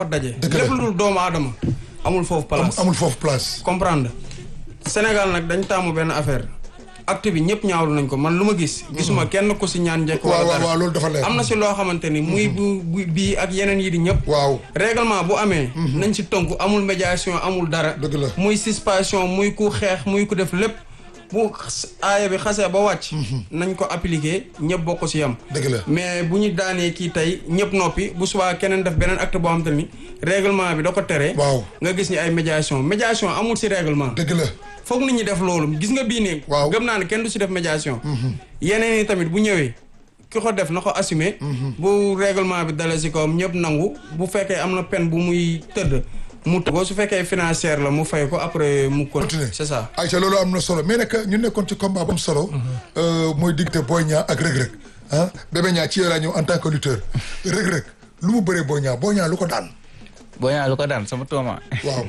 daje. Dëgg la. lépp lu dul doomu aadama amul foofu place. amul foofu place. comprendre Sénégal nag dañ taamu benn affaire acte bi ñëpp ñaawlu nañ ko man lu ma gis. gisuma kenn ku si ñaan njëkk. waaw wala waaw dara waaw loolu dafa leer. am na si loo xamante ni muy bu bu bii ak yeneen yi di ñëpp. waaw règlement bu amee. nañ si tënku amul médiation amul dara. Dëgg la. muy suspension muy ku xeex muy ku def lépp bu xas- aaya bi xasee ba wàcc. nañ ko appliquer ñëpp bokk si yam. dëgg la. mais bu ñu daanee kii tey ñëpp noppi bu subaa keneen def beneen acte boo xamante ni règlement bi da ko tere. waaw nga gis ni ay médiation médiation amul si règlement. dëgg la. foog nit ñi def loolu gis nga bii nii. Waaw. gëm naa ne kenn du si def médiation. yeneen yi tamit bu ñëwee ki ko def na ko assumer. bu règlement bi dalee si kawam ñëpp nangu bu fekkee am na peine bu muy tëdd mu tëdd. su fekkee financière la mu fay ko après mu Continuer. c'est ça. Aïcha loolu am na solo mais nag ñu nekkoon ci combat bu am solo. euh, mooy diggante Boy Niang ak Reug Reug ah Bébé Niang ci yow laa ñëw en tant que lutteur Reug Reug lu mu bëree Boy Niang Boy Niang lu ko daan. boo ñaa lu ko daan sama tooma waaw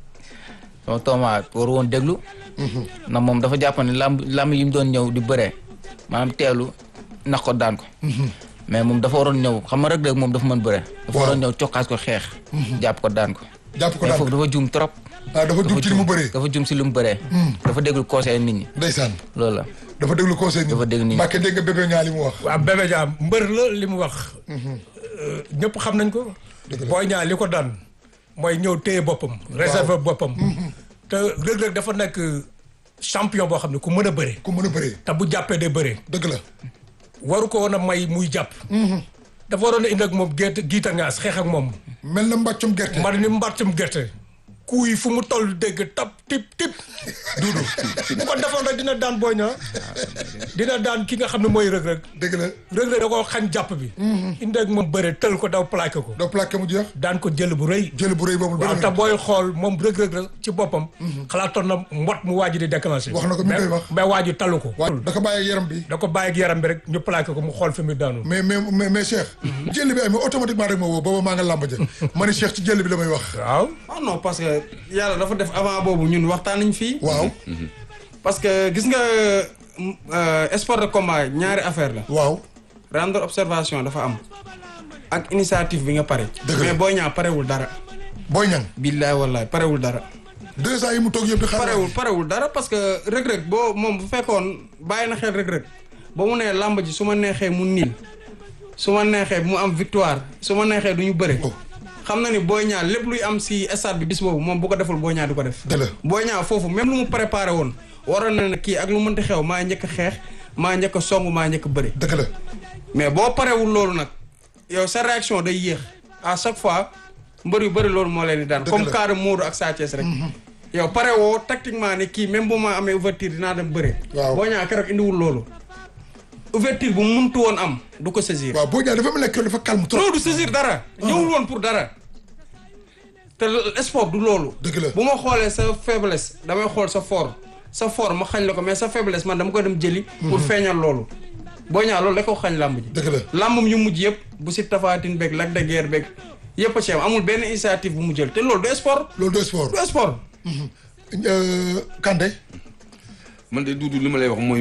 sama tooma war woon déglu ndax moom dafa jàpp ne lamb lamb yi mu doon ñëw di bëree maanaam teelu nax ko daan ko mais moom dafa waroon ñëw xam nga rek rek moom dafa mën bëre dafa waroon ñëw cokkaas ko xeex jàpp ko daan ko jàpp ko mais daan foofu dafa juum trop ah dafa jug ci li mu bëree. dafa juum si lu mu bëree dafa déglu conseil nit ñi ndeysaan loolu la dafa déglu conseil. Dafa déglu nii. Mbacke dégg nga Bébé Niang li mu wax. waaw Bébé Niang mbër la li mu wax. ñëpp xam nañ ko. Boy Niang li ko daan mooy ñëw téye boppam. réserver boppam. te Reug Reug dafa nekk champion boo xam ne ku mën a bëre. ku mën a bëree. te bu jàppee day bëre. dëgg la. waru ko woon a may muy jàpp. dafa waroon a indi ak moom gerte giita ngaas xeex ak moom. mel na mbàccum gerte. man ni mbàttum gerte. kuy fu mu toll dégg tap tip tip. duudu bu ko defoon rek dina daan Boy Niang dina daan ki nga xam ne mooy Reug Reug. dëgg la. Reug Reug da koo xañ jàpp bi. indi ak moom bëre tël ko daw plaqué ko. doo plaqué mu jeex. daan ko jël bu rëy. jël bu rëy boobu. waaw bëri te na booy xool moom Reug Reug la ci boppam. xalaatoon na mbot mu waaj di déclenché. Wax na ko mi ngi koy wax. mais waaju talu ko. waaw da ko bàyyi ak yaram bi. da ko bàyyi ak yaram bi rek ñu plaqué ko mu xool fi mu daanu. mais mais mais mais Cheikh. jël bi amee automatiquement rek ma woo booba maa nga làmb ja ma ne Cheikh ci jël bi la may wax. waaw. ah non parce que yàlla dafa def avant boobu ñun waxtaan nañ fii. waaw. parce que gis nga euh, sport de combat ñaari affaire la. waaw. rendre observation dafa am ak initiative bi nga pare. Dëgg la. mais booy ñaa parewul dara. Boy Niang. billaay wallaay parewul dara. deux ans yi mu toog yëpp di xaar. parewul parewul dara parce que rëg-rëg boo moom bu fekkoon bàyyi na xel rëg-rëg ba mu nee làmb ji su ma neexee mu niil su ma neexee mu am victoire su ma neexee du ñu bëre. Oh. xam na ni booy ñaa lépp luy am si stade bi bis boobu moom bu ko deful booy ñaa du ko def. Dëgg la. booy ñaa foofu même lu mu préparé woon waroon na ne kii ak lu mënti xew maa njëkk a xeex maa njëkk a song maa njëkk a bëre. dëgg la. mais boo parewul loolu nag yow sa réaction day yéex à chaque fois mbër yu bëri loolu moo leen di daan Dëgg comme la. cas de Modou ak Sa Thiès rek yow pare woo tactiquement ne kii même bu ma amee ouverture dinaa dem bëre Waaw. boo ñaa keroog indiwul loolu ouverture bu mu muntu woon am du ko saisir waaw Boy Niang dafa mel ne que dafa calme trop. non du saisir dara ñëwul woon pour dara te l- sport du loolu Dëgg la. bu ma xoolee sa faiblesse damay xool sa fort sa fort ma xañ la ko mais sa faiblesse man dama koy dem jëli pour feeñal loolu boo ñaa loolu da ko xañ làmb ji dëgg la. làmbam yu mujj yëpp bu si tafaatin beeg Lac de Guiers beeg yëpp a ci am amul benn initiative bu mu jël te loolu du sport loolu de sport. du sport Euh, Kandé. man de duudu li ma lay wax mooy